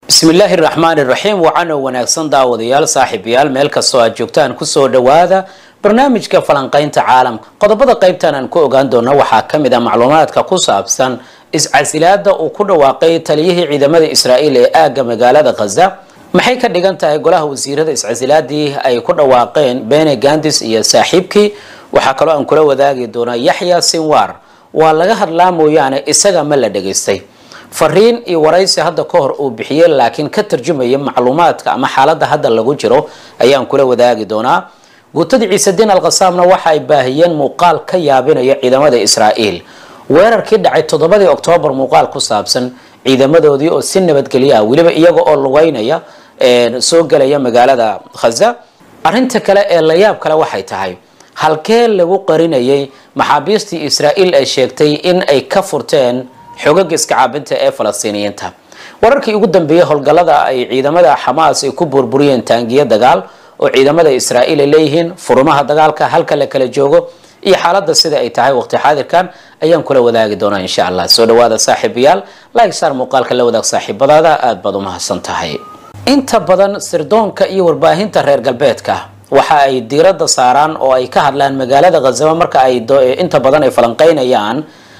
bismillaahi raxmaani raxiim wacan oo wanaagsan daawadayaal saaxiibayaal meel kastoo aad joogtaan kusoo dhowaada barnaamijka falanqaynta caalamka qodobada qaybtan aan ku ogaan doono waxaa ka mid ah macluumaadka ku saabsan iscasilaada uu ku dhawaaqay taliyihii ciidamada israa'iil ee aagga magaalada khaza maxay ka dhigan tahay golaha wasiirada iscasilaadii ay ku dhawaaqeen bene gandis iyo saaxiibkii waxaa kaloo aan kula wadaagi doonaa yaxya sinwar waa laga hadlaa mooyaane isaga ma la dhegaystay fariin iyo waraysi hadda ka hor uu bixiyey laakiin ka tarjumaya macluumaadka ama xaaladda hadda lagu jiro ayaan kula wadaagi doonaa guutadii ciisediin alkhasaamna waxa ay baahiyeen muuqaal ka yaabinaya ciidamada israa'iil weerarkii dhacay toddobadii oktoobar muuqaal ku saabsan ciidamadoodii oo si nabadgelyo ah weliba iyaga oo lugeynaya soo gelaya magaalada khaza arrinta kale ee layaab kale waxay tahay halkee lagu qarinayay maxaabiistii israa'iil ay sheegtay in ay ka furteen xogaga iska caabinta ee falastiiniyiinta wararkii ugu dambeeyey howlgallada ay ciidamada xamaas ay ku burburiyeen taangiyo dagaal oo ciidamada israa'iil ay leeyihiin furumaha dagaalka halka la kala joogo iyo xaaladda sida ay tahay waqti xaadirkan ayaan kula wadaagi doonaa insha allah soo dhawaada saaxiibayaal like saar muuqaalka la wadaag saaxiibadaada aada baad u mahadsan tahay inta badan sirdoonka iyo warbaahinta reer galbeedka waxa ay diiradda saaraan oo ay ka hadlaan magaalada khazaba marka ay inta badan ay falanqeynayaan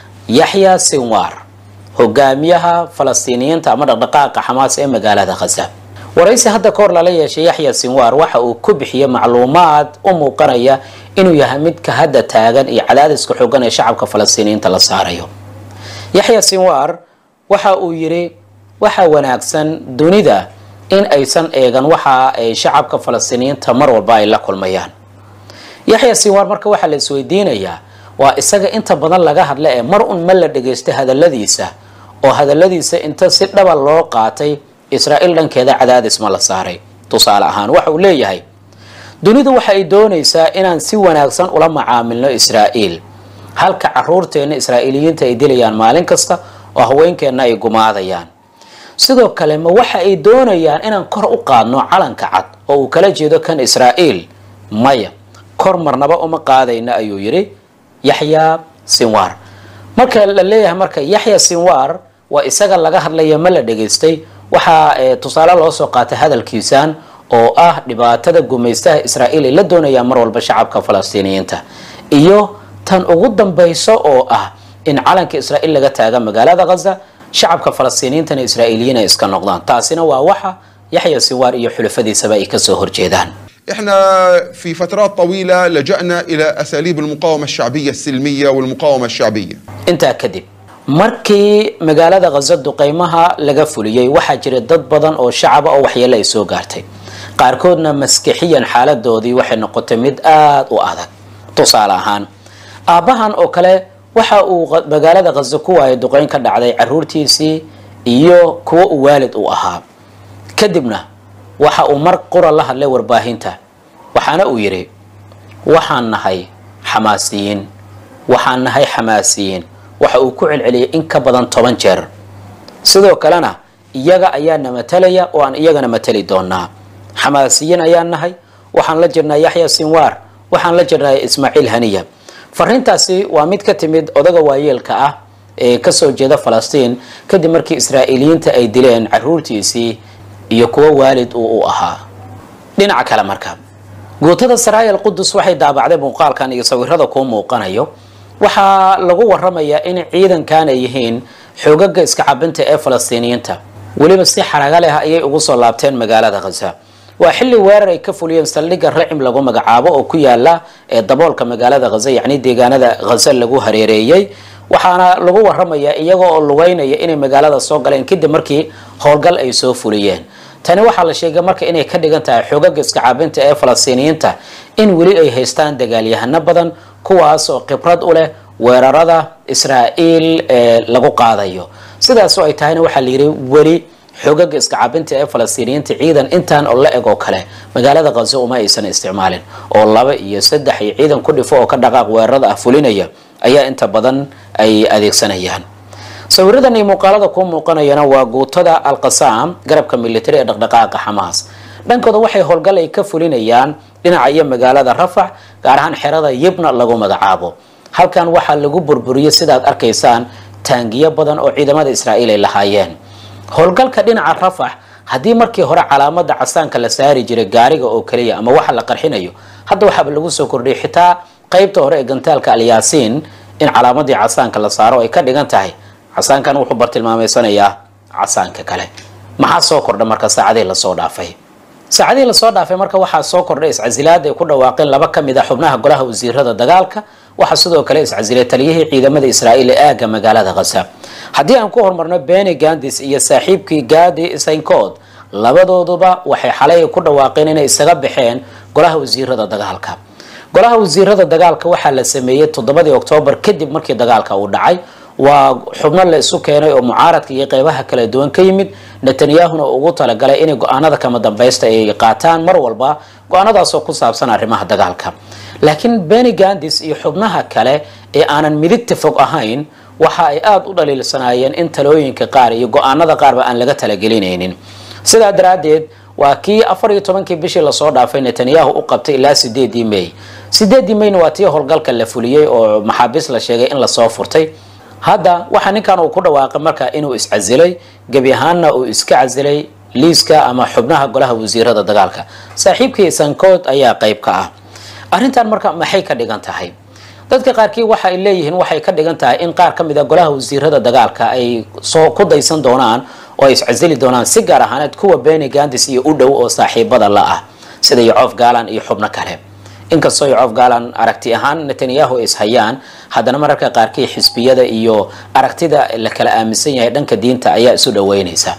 yaxya sinwar hogaamiyaha falastiiniyiinta ama dhaqdhaqaaqa xamaas ee magaalada khaza waraysi hadda ka hor lala yeeshay yaxya sinwar waxa uu ku bixiyey macluumaad u muuqanaya inuu yahay midka hadda taagan iyo cadaadiska xoogan ee shacabka falastiiniyiinta la saarayo yaxya sinwar waxa uu yidhi waxa wanaagsan dunida in aysan eegan waxa ay shacabka falastiiniyiinta mar walba ay la kulmayaan yaxya sinwar marka waxaa la isweydiinayaa waa isaga inta badan laga hadla ee mar un ma la dhegaystay hadaladiisa oo hadaladiisa inta si dhaba loo qaatay israa'iil dhankeeda cadaadis ma la saaray tusaale ahaan waxa uu leeyahay dunidu waxa ay doonaysaa inaan si wanaagsan ula macaamilno israa'iil halka caruurteenna israa'iiliyiinta ay dilayaan maalin kasta oo haweenkeenna ay gumaadayaan sidoo kale ma waxa ay doonayaan inaan kor u qaadno calanka cad oo uu kala jeedo kan israa'iil maya kor marnaba uma qaadayna ayuu yidhi yaxya sinwar marka la leeyahay marka yaxya sinwar waa isaga laga hadlaya ma la dhegaystay waxaa tusaale loo soo qaatay hadalkiisan oo ah dhibaatada gumaystaha israa'iil ay la doonayaan mar walba shacabka falastiiniyiinta iyo tan ugu dambayso oo ah in calanka israa'iil laga taaga magaalada khaza shacabka falastiiniyiintana israa'iiliyiin ay iska noqdaan taasina waa waxa yaxya sinwar iyo xulafadiisaba ay kasoo horjeedaan احنا في فترات طويله لجانا الى اساليب المقاومه الشعبيه السلميه والمقاومه الشعبيه. intaa kadib markii magaalada khaza duqeymaha laga fuliyey waxaa jira dad badan oo shacaba oo waxyeelo ay soo gaartay qaarkoodna maskixiyan xaaladoodii waxay noqotay mid aada u adag tusaale ahaan aabbahan oo kale waxa uu magaalada khaza ku waayay duqeyn ka dhacday caruurtiisii iyo kuwo uu waalid u ahaa kadibna waxa uu mar qura la hadlay warbaahinta waxaana uu yidhi waxaan nahay xamaasiyiin waxaan nahay xamaasiyiin waxa uu ku celceliyay in ka badan toban jeer sidoo kalena iyaga ayaana matalaya oo aan iyagana matali doonaa xamaasiyiin ayaan nahay waxaan la jirnaa yaxya sinwar waxaan la jirnaa ismaaciil haniya fariintaasi waa mid ka timid odaga waayeelka ah ee kasoo jeeda falastiin kadib markii israa'iiliyiinta ay dileen caruurtiisii iyo kuwo waalid uu u ahaa dhinaca kale marka guutada saraayal qudus waxay daabacday muuqaalkan iyo sawirada kuu muuqanayo waxaa lagu waramayaa in ciidankan ay yihiin xoogaga iska cabinta ee falastiiniyiinta weliba si xaraga leh ayay ugu soo laabteen magaalada khaza waa xilli weerar ay ka fuliyeen saldhigga racim lagu magacaabo oo ku yaala ee daboolka magaalada khaza yacni deegaanada khaza lagu hareereeyey waxaana lagu waramayaa iyaga oo lugeynaya inay magaalada soo galeen kadib markii howlgal ay soo fuliyeen tani waxaa la sheegay marka inay ka dhigan tahay xoogaga iska caabinta ee falastiiniyiinta in weli ay haystaan dagaalyahano badan kuwaas oo khibrad u leh weerarada israa'iil ee lagu qaadayo sidaasoo ay tahayna waxaa la yidhi weli xoogaga iska caabinta ee falastiiniyiinta ciidan intaan oo la eg oo kale magaalada khaza uma aysan isticmaalin oo laba iyo saddex iyo ciidan ku dhifo oo ka dhaqaaq weerarada ah fulinaya ayaa inta badan ay adeegsanayaan sawiradan iyo muuqaalada kuu muuqanayana waa guutada alqasaam garabka militari ee dhaqdhaqaaqa xamaas dhankooda waxay howlgal ay ka fulinayaan dhinaca iyo magaalada rafax gaar ahaan xerada yibna lagu magacaabo halkan waxaa lagu burburiyey sidaad arkaysaan taangiyo badan oo ciidamada israa'iil ay lahaayeen howlgalka dhinaca rafax haddii markii hore calaamada casaanka la saari jiray gaariga oo keliya ama waxa la qarxinayo hadda waxaaba lagu soo kordhiyay xitaa qeybta hore ee gantaalka alyaasiin in calaamadii casaanka la saaro ay ka dhigan tahay casaankan wuxuu bartilmaameysanayaa casaanka kale maxaa soo kordha marka saacadihii lasoo dhaafay saacadihii lasoo dhaafay marka waxaa soo kordhay iscasilaad ay ku dhawaaqeen laba ka mid a xubnaha golaha wasiirada dagaalka waxaa sidoo kale iscasilay taliyihii ciidamada israa'iil ee aagga magaalada khasa haddii aan ku horumarno beni gandis iyo saaxiibkii gadi saynkood labadooduba waxay xalay ku dhawaaqeen inay isaga baxeen golaha wasiirada dagaalka golaha wasiirada dagaalka waxaa la sameeyey toddobadii oktoobar kadib markii dagaalka uu dhacay waa xubno la isu keenay oo mucaaradka iyo qeybaha kala duwan ka yimid netanyahuna ugu talagalay inay go-aanada kama dambaysta ay qaataan mar walba go-aanadaasoo ku saabsan arrimaha dagaalka laakiin beni gandis iyo xubnaha kale ee aanan midigta fog ahayn waxa ay aada u dhaliilsanaayeen in talooyinka qaar iyo go-aanada qaarba aan laga talagelinaynin sidaa daraaddeed waa kii afar iyo tobankii bishii lasoo dhaafay netanyahu u qabtay ilaa sideedii may sideedii mayna waa tii howlgalka la fuliyey oo maxaabiis la sheegay in lasoo furtay hadda waxaa ninkan uu ku dhawaaqay marka inuu iscasilay gebi ahaanna uu iska casilay liiska ama xubnaha golaha wasiirada dagaalka saaxiibkii sankood ayaa qeyb ka ah arrintan marka maxay ka dhigan tahay dadka qaarkii waxa ay leeyihiin waxay ka dhigan tahay in qaar ka mid a golaha wasiirada dagaalka ay soo ku daysan doonaan oo ay iscasili doonaan si gaar ahaaneed kuwa beni gandis iyo u dhow oo saaxiibada la ah sida yocof galan iyo xubno kale inkastoo yocof galan aragti ahaan netanyahu ay ishayaan haddana mararka qaarkii xisbiyada iyo aragtida la kala aaminsan yahay dhanka diinta ayaa isu dhaweynaysa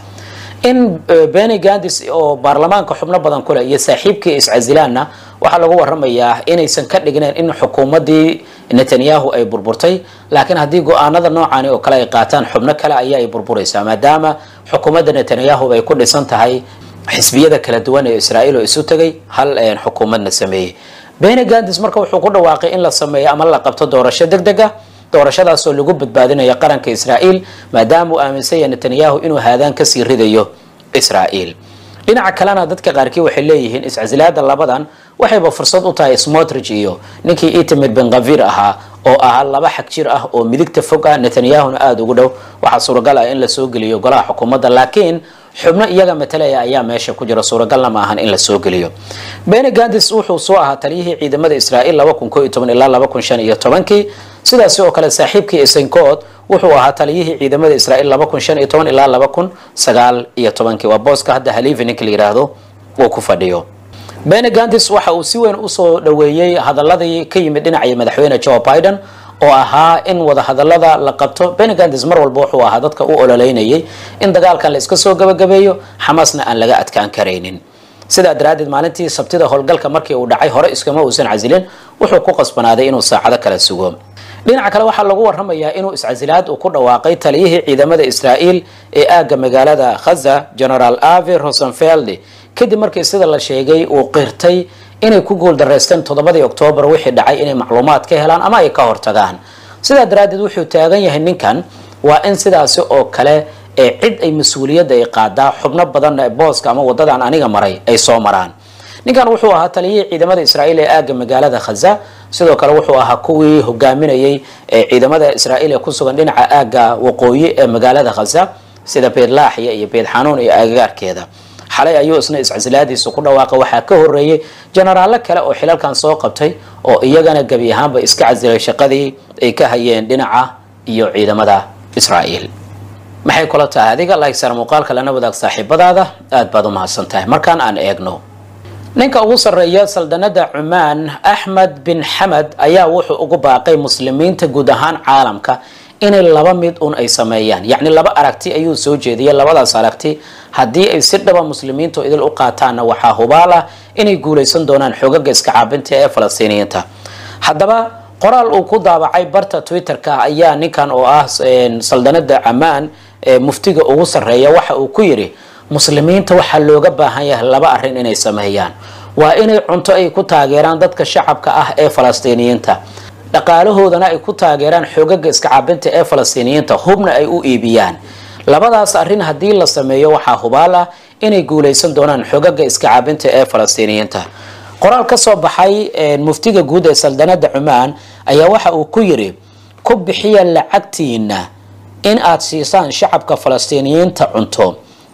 in beni gandis oo baarlamaanka xubno badan kuleh iyo saaxiibkii iscasilaanna waxaa lagu waramayaa inaysan ka dhignayn in xukuumadii netanyahu ay burburtay laakiin haddii go-aanada noocani oo kale ay qaataan xubno kale ayaa ay burburaysaa maadaama xukuumadda netanyahu ay ku dhisan tahay xisbiyada kala duwan ee israa'iil oo isu tegay hal xukuumadna sameeyey beni gandis marka wuxuu ku dhawaaqay in la sameeyo ama la qabto doorasho deg deg ah doorashadaasoo lagu badbaadinayo qaranka israa'iil maadaama uu aaminsan yahay netanyahu inuu haadaan kasii ridayo israa'iil dhinaca kalena dadka qaarkii waxay leeyihiin iscasilaada labadan waxayba fursad u tahay smotrich iyo ninkii itamir bengavir ahaa oo ahaa laba xag jir ah oo midigta fog ah netanyahuna aada ugu dhow waxaa suuragal ah in lasoo geliyo golaha xukuumadda laakiin xubno iyaga matalaya ayaa meesha ku jira suuragalna ma ahan in lasoo geliyo beni gandis wuxuu soo ahaa taliyihii ciidamada israa'iil laba kun koo iyo toban ilaa laba kun shan iyo tobankii sidaasi oo kale saaxiibkii esenkood wuxuu ahaa taliyihii ciidamada israa'iil laba kun shan iyo toban ilaa laba kun sagaal iyo tobankii waa booska hadda haliifi ninka la yidhaahdo uu ku fadhiyo beni gandis waxa uu si weyn usoo dhaweeyey hadaladii ka yimid dhinacii madaxweyne joe biden oo ahaa in wadahadalada la qabto beni gandis mar walba wuxuu ahaa dadka u ololeynayay in dagaalkan la iska soo gabagabeeyo xamaasna aan laga adkaan karaynin sidaa daraaddeed maalintii sabtida howlgalka markii uu dhacay hore iskama uusan casilin wuxuu ku qasbanaaday inuu saacado kala sugo dhinaca kale waxaa lagu waramayaa inuu iscasilaad uu ku dhawaaqay taliyihii ciidamada israa'iil ee aagga magaalada khaza generaal avi rosenfeld kadib markii sida la sheegay uu qirtay inay ku guuldareysteen toddobadii oktoobar wixii dhacay inay macluumaad ka helaan ama ay ka hortagaan sidaa daraaddeed wuxuu taagan yahay ninkan waa in sidaasi oo kale ee cid ay mas-uuliyadda ay qaadaa xubno badan booska ama waddadan aniga maray ay soo maraan ninkan wuxuu ahaa taliyihii ciidamada israa'iil ee aagga magaalada khaza sidoo kale wuxuu ahaa kuwii hogaaminayay ciidamada israa'iil ee ku sugan dhinaca aagga waqooyi ee magaalada khaza sida beedlaaxya iyo beed xanuun iyo agagaarkeeda xalay ayuu isna iscasilaadiisa ku dhawaaqa waxaa ka horeeyey jenaraallo kale oo xilalkan soo qabtay oo iyagana gebi ahaanba iska casilay shaqadii ay ka hayeen dhinaca iyo ciidamada israa'iil maxay kula tahay adiga lagsar muuqaalka lana wadaag saaxiibadaada aada baad u mahadsan tahay markaan aan eegno ninka ugu sarreeya saldanada cumaan axmed bin xamed ayaa wuxuu ugu baaqay muslimiinta guud ahaan caalamka inay laba mid un ay sameeyaan yacni laba aragti ayuu soo jeediyay labadaas aragti haddii ay si dhaba muslimiintu idil u qaataanna waxaa hubaal ah inay guulaysan doonaan xoogaga iska caabinta ee falastiiniyiinta haddaba qoraal uu ku daabacay barta twitter-ka ayaa ninkan oo ah saldanada camaan ee muftiga ugu sarreeya waxa uu ku yidhi muslimiinta waxaa looga baahan yahay laba arrin inay sameeyaan waa inay cunto ay ku taageeraan dadka shacabka ah ee falastiiniyiinta dhaqaalahoodana ay ku taageeraan xoogaga iska caabinta ee falastiiniyiinta hubna ay u iibiyaan labadaas arrin haddii la sameeyo waxaa hubaal ah inay guulaysan doonaan xoogaga iska caabinta ee falastiiniyiinta qoraal ka soo baxay muftiga guud ee saldanada cumaan ayaa waxa uu ku yidhi ku bixiya lacagtiina in aad siisaan shacabka falastiiniyiinta cunto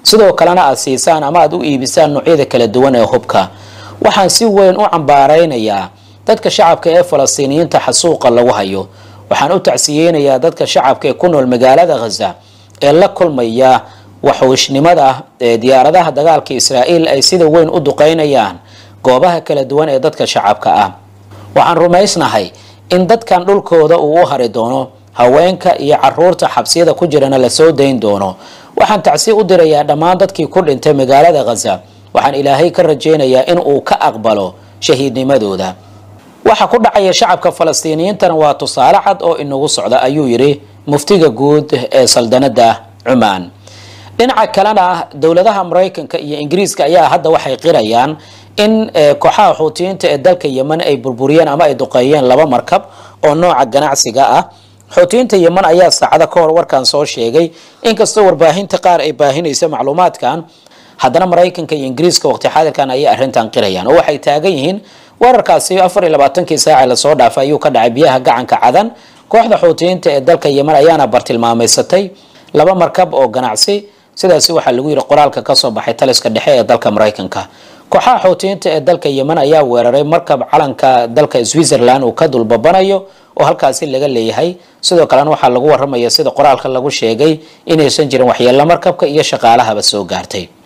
sidoo kalena aad siisaan ama aad u iibisaan noocyada kala duwan ee hubka waxaan si weyn u cambaaraynayaa dadka shacabka ee falastiiniyiinta xasuuqa lagu hayo waxaan u tacsiyeynayaa dadka shacabka ee ku nool magaalada khaza ee la kulmaya waxuushnimada ee diyaaradaha dagaalka israa'iil ay sida weyn u duqeynayaan goobaha kala duwan ee dadka shacabka ah waxaan rumaysnahay in dadkan dhulkooda uu u hari doono haweenka iyo caruurta xabsiyada ku jirana lasoo dayn doono waxaan tacsi u dirayaa dhammaan dadkii ku dhintay magaalada khaza waxaan ilaahay ka rajaynayaa in uu ka aqbalo shahiidnimadooda waxa ku dhacaya shacabka falastiiniyiintana waa tusaale cad oo inagu socda ayuu yidhi muftiga guud ee saldanada cumaan dhinaca kalena dowladaha maraykanka iyo ingiriiska ayaa hadda waxay qirayaan in kooxaha xuutiyiinta ee dalka yemen ay burburiyeen ama ay duqeeyeen laba markab oo nooca ganacsiga ah xuutiyiinta yemen ayaa saacado ka hor warkan soo sheegay inkastoo warbaahinta qaar ay baahinaysa macluumaadkan haddana maraykanka iyo ingiriiska waqti xaadirkan ayay arrintan qirayaan oo waxay taagan yihiin weerarkaasi afar iyo labaatankii saaci lasoo dhaafay ayuu ka dhacay biyaha gacanka cadan kooxda xuutiyiinta ee dalka yemen ayaana bartilmaameysatay laba markab oo ganacsi sidaasi waxaa lagu yidhi qoraalka kasoo baxay taliska dhexe ee dalka maraykanka kooxaha xuutiyiinta ee dalka yemen ayaa weeraray markab calanka dalka switzerland uu ka dulbabanayo oo halkaasi laga leeyahay sidoo kalena waxaa lagu waramaya sida qoraalka lagu sheegay inaysan jirin waxyeello markabka iyo shaqaalahaba soo gaartay